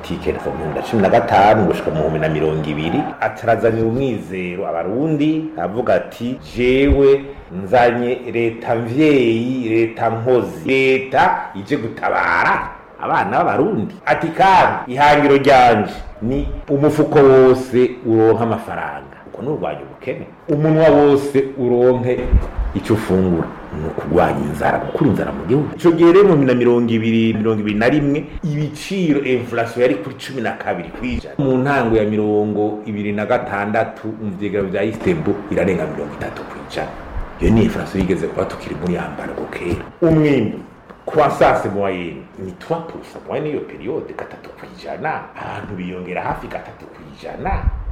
tike kuva mu bihumbi na cumi na gatanu gushika mu bihumbi na mirongo ibiri atarazanira umwizero abarundi avuga ati jewe nzanye leta mvyeyi leta nkozi leta ije gutabara abana b'abarundi ati kandi ihangiro ryanje ni umufuko wose uronka amafaranga uko ni urwanya ubukene umunwa wose uronke icyo ufungura ni ukurwanya inzara gukura inzara mu gihugu icyo gihe rero mu bihumbi na mirongo ibiri mirongo ibiri na rimwe ibiciro inflation yari kuri cumi na kabiri kw'ijana mu ntango ya mirongo ibiri na gatandatu mu vyegero vya istanbul irarenga mirongo itatu kw'ijana iyo ni inflation yigeze kuba tukiri muri yambara kera umwimbu croissance moyenne ni 3% moyenne iyo periode gatatu kw'ijana abantu biyongera hafi gatatu kw'ijana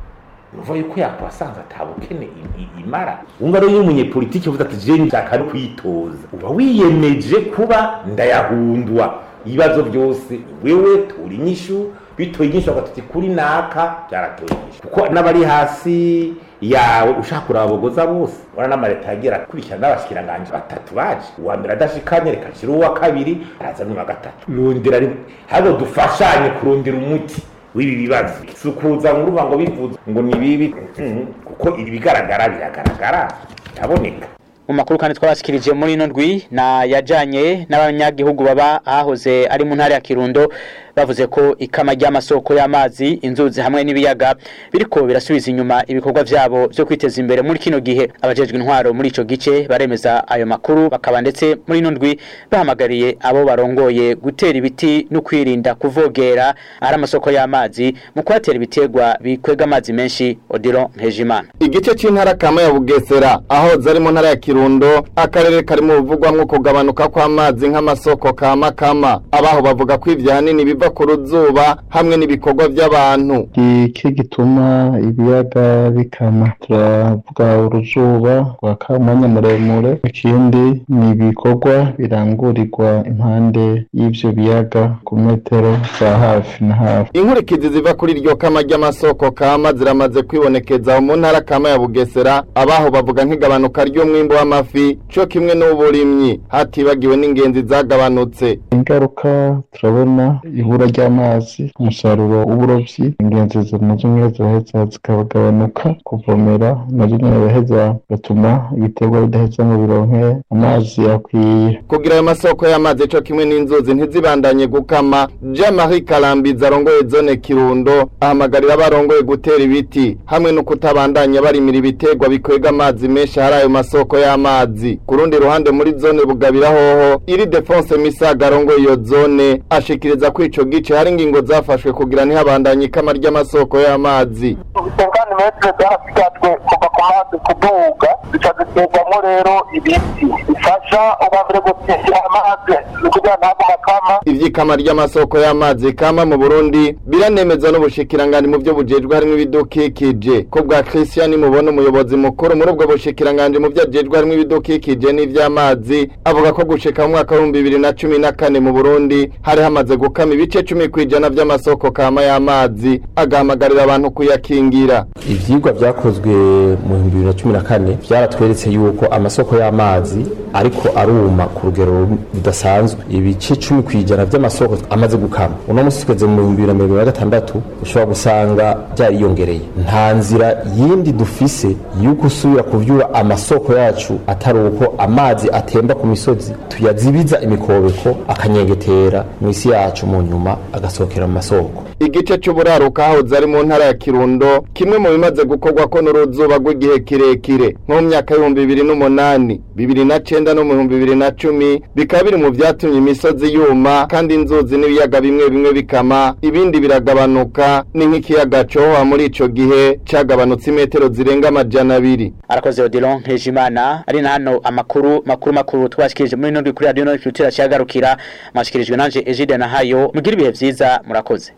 nuva yuko yakwasanze atabukene imara wumva rero iyo umunyepolitiki uvuze ati je nshaka no kwitoza uba wiyemeje kuba ndayahundwa ibibazo byose wewe tura inyishu bitoye inyishu bagatuti kuri naka byaratoye inyishu kuko n'abari hasi yawe ushaka kurabogoza bose wana n'amaleta yagira kurikirana n'abashikiranganje batatu baje uwa mbere adashikanye reka nshira uwa kabiri araza n'uwa gatatu rundira rimwe hano dufashanye kurundira umuti w'ibi bibazo si ukuza ngo uruva ngo bivuze ngo ni bibi kuko ibigaragara biragaragara biraboneka mu makuru kandi twabashikirije muri ino ndwi na yajanye n'abanyagihugu baba ahahoze ari mu ntara ya Kirundo bavuze ko ikama ry'amasoko y'amazi inzuzi hamwe n'ibiyaga biriko birasubiza inyuma ibikorwa vyabo byo kwiteza imbere muri kino gihe abajejwe intwaro muri ico gice baremeza ayo makuru bakaba ndetse muri ino ndwi bahamagariye abo barongoye gutera ibiti no kwirinda kuvogera ari amasoko y'amazi mu kuhatera ibitegwa bikwega amazi menshi Odilo Nkejimana igice c'intara kama ya Bugesera aho zari mu ntara ya Kirundo akarere kari mu buvugwamwo kugabanuka kw'amazi nk'amasoko kama kama abaho bavuga ko ivyo hanini biva ku ruzuba hamwe n'ibikorwa by'abantu iki gituma ibiyaga bikama turavuga uruzuba rwaka umwanya muremure ikindi ni ibikorwa birangurirwa impande y'ivyo biyaga ku metero za hafi na hafi inkurikizi ziva kuri iryo kama ry'amasoko kama ziramaze kwibonekeza mu ntara kama ya Bugesera abaho bavuga nk'igabanuka ry'umwimbo w'amafi co kimwe n'uburimyi hatibagiwe n'ingenzi zagabanutse ingaruka turabona ibura ry'amazi umusaruro w'uburovyi ingenzi nazo nyene ziraheza zikagabanuka kuvomera nazo nyene biraheza bigatuma ibiterwa bidaheza ngo bironke amazi akwiye kugira ayo masoko y'amazi co kimwe n'inzuzi ntizibandanye gukama Jean Marie Karambizi arongoye zone Kirundo ahamagarira abarongoye gutera ibiti hamwe no kutabandanya barimira ibiterwa bikwega amazi menshi hari ayo masoko y'amazi ku rundi ruhande muri zone Bugabira hoho iri Defonse Misaga arongoye iyo zone ashikiriza ko ico gice hari ingingo zafashwe kugira ntihabandanye ikama ry'amasoko y'amazi ubutungane metero zarasigajwe kuva ku mazi kuduga zica ziterwamo rero ibiti bifasha ubambere gutesha amazi kugira ntabwo makama ivy'ikama ry'amasoko y'amazi kama mu Burundi biranemezwa n'ubushikiranganje mu byo bujejwe harimo ibidukikije ko bwa Christian mubona umuyobozi mukuru muri ubwo bushikiranganje mu byo ajejwe harimo ibidukikije n'ivy'amazi avuga ko gushika mu mwaka wa 2014 mu Burundi hari hamaze gukama ibice 10 kwijana vy'amasoko kama y'amazi agahamagarira abantu kuyakingira ivyigwa vyakozwe mu 2014 vyaratweretse yuko amasoko y'amazi ariko aruma ku rugero rudasanzwe ibice 10 kwijana vy'amasoko amaze gukama uno musi tugeze mu 2026 ushobora gusanga byariyongereye nta nzira yindi dufise yuko usubira kuvyura amasoko yacu atari uko amazi atemba ku misozi tuyazibiza imikobeko akanyengetera mu isi yacu mu nyuma agasohokera mu masoko igice c'uburaruka hahoze ari mu ntara ya Kirundo kimwe mu bimaze gukorwa ko n'uruzuba rw'igihe kirekire nko mu myaka y'ibihumbi bibiri n'umunani bibiri na cenda no mu bihumbi bibiri na cumi bikaba biri mu vyatumye imisozi yuma kandi inzuzi n'ibiyaga bimwe bimwe bikama ibindi biragabanuka ni nk'ikiyaga cohoha muri ico gihe cagabanutse imetero zirenga amajana abiri arakoze Odilon Nkejimana ari na hano amakuru makuru makuru twashikirije muri nondwi kuri radio Nord cyagarukira mwashikirijwe nanje Egide na hayo mugira ibihe vyiza murakoze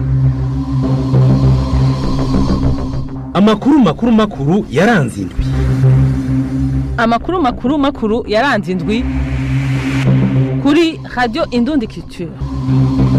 amakuru makuru makuru yaranze indwi amakuru makuru makuru yaranze indwi kuri radio Indundi Culture